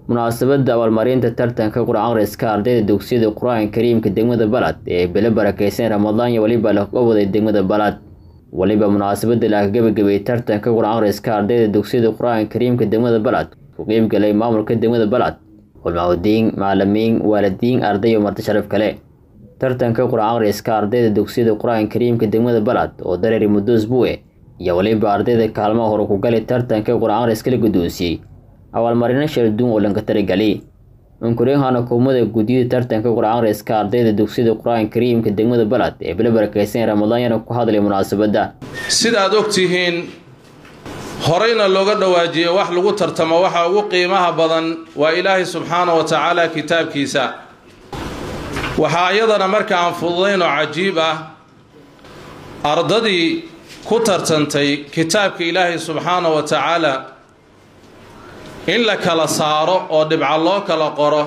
munaasabadda abaalmarinta tartanka qur-aan akhriska ardayda dugsiyada qur-aanka kariimka degmada balad ee bele barakeysan ramadaan iyo weliba laga waday degmada balad weliba munaasabadda laga gebagabeeyey tartanka qur-aan akhriska ardayda dugsiyada qur-aanka kariimka degmada balad ku qeybgalay maamulka degmada balad culmaaudiin macalimiin waalidiin arday iyo marti sharaf kale tartanka qur-aan akhriska ardayda dugsiyada qur-aanka kariimka degmada balad oo dareeri muddo usbuuce iyo weliba ardayda kaalmaha hore ku gali tartanka qur-aan akhriska la guddoonsiyey abaalmarino shalduun oo lanka taragali unkuryahan hukuumada guddiyada tartanka qur-aan akhriska ardayda dugsiyada qur-aanka kariimka degmada balad ee bele barakeysan ramadaan yana ku hadlay munaasabadda sidaad og tihiin horeyna looga dhawaajiyey wax lagu tartamo waxa ugu qiimaha badan waa ilaahay subxaana wa tacaala kitaabkiisa waxaa iyadana marka aan fududayn oo cajiib ah ardadii ku tartantay kitaabka ilaahay subxaana wa tacaala in la kala saaro oo dhibca loo kala qoro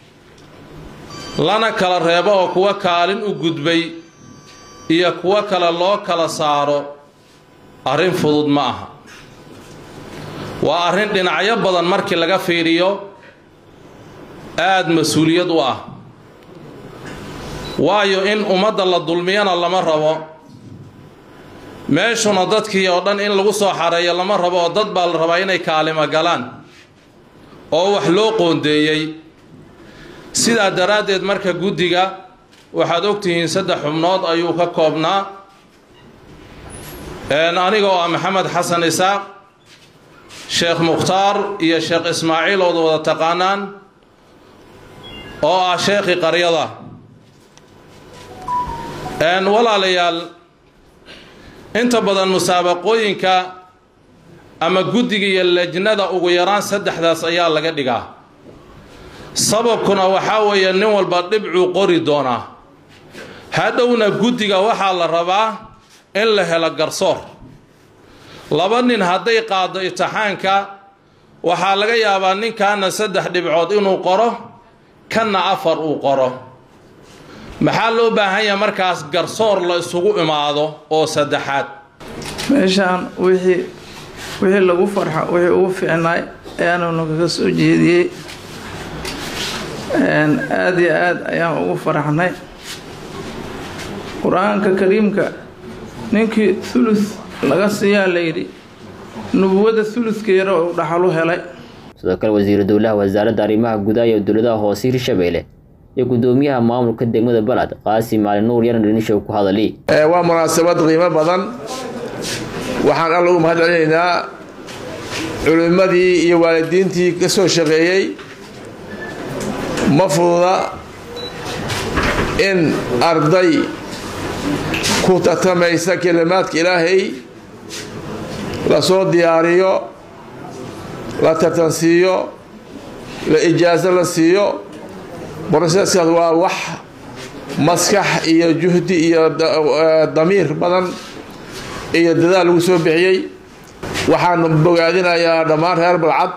lana kala reebo oo kuwa kaalin u gudbay iyo kuwo kale loo kala saaro arrin fudud ma aha waa arrin dhinacyo badan markii laga fiiriyo aada mas-uuliyad u ah waayo in ummadda la dulmiyana lama rabo meeshuna dadkii oo dhan in lagu soo xareeyo lama rabo oo dad baa la rabaa inay kaalimo galaan oo wax loo qoondeeyey sidaa daraaddeed marka guddiga waxaad ogtihiin saddex xubnood ayuu ka koobnaa aniga oo ah maxamed xasan isaaq sheekh mukhtaar iyo sheekh ismaaciil ood wada taqaanaan oo ah sheekhii qaryada walaalayaal inta badan musaabaqooyinka ama guddiga iyo lejnada ugu yaraan saddexdaas ayaa laga dhigaa sababkuna waxaa weeye nin walba dhibcuu qori doonaa hadhowna guddiga waxaa la rabaa in la helo garsoor laba nin hadday qaado itixaanka waxaa laga yaabaa ninkaana saddex dhibcood inuu qoro kanna afar uu qoro maxaa loo baahan yaha markaas garsoor la isugu imaado oo saddexaad meeshaan wixii wixii lagu farxo wixii ugu fiicnaay ayaanunu kaga soo jeediyey aada iyo aada ayaan ugu faraxnay qur-aanka kariimka ninkii thuluth laga siiyaa layidhi nubuwadda thuluthkeeda uu dhaxalu helay sidoo kale wasiiru dowlaha wasaaradda arrimaha gudaha iyo dowladaha hoose hirshabeelle iyo guddoomiyaha maamulka degmada balad qaasim maalin nuur yaran dhinishow ku hadali waa munaasabad qiimo badan waxaan alla ugu mahad celinaynaa culimmadii iyo waalidiintii ka soo shaqeeyey ma fududa in arday ku tartamaysa kelimaadka ilaahay lasoo diyaariyo la tartansiiyo la ijaaso la siiyo broseskaas waa wax maskax iyo juhdi iyo damiir badan iyo dadaal lagu soo bixiyey waxaan bogaadinayaa dhammaan reer balcad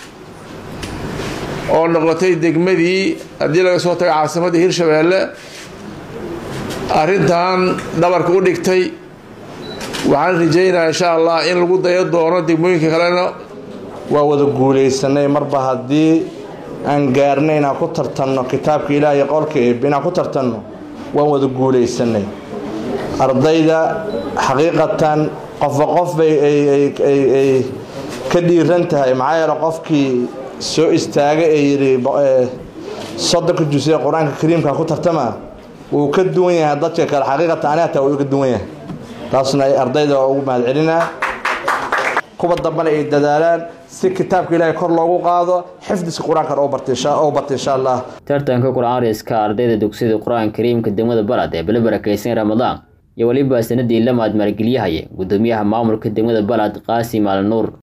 oo noqotay degmadii haddii laga soo tago caasimadda hirshabeelle arrintan dhabarka u dhigtay waxaan rajaynayaa insha allah in lagu dayo doono degmooyinka kalena waa wada guulaysanay marba haddii aan gaarnay inaan ku tartanno kitaabka ilaah iyo qolka eeb inaan ku tartanno waan wada guulaysanay ardayda xaqiiqatan qofba qof bay ay ka dhiiran tahay maxaa yeele qofkii soo istaaga ee yidhi soddonka jus ee qur-aanka kariimka ku tartama wuu ka duwan yahay dadka kale xaqiiqatan ani hataa wuu ka duwan yahay taasna ay ardayda ugu mahad celinaa kuwa dambana ay dadaalaan si kitaabka ilaahay kor loogu qaado xifdiska qur-aankan oo barta insha allah tartanka qur-aan akhriska ardayda dugsiyada qur-aanka kariimka degmada balad ee bele barakeysan ramadaan iyo weliba sanadii lamaad maalgeliyahaya guddoomiyaha maamulka degmada balad qaasim maalin nuur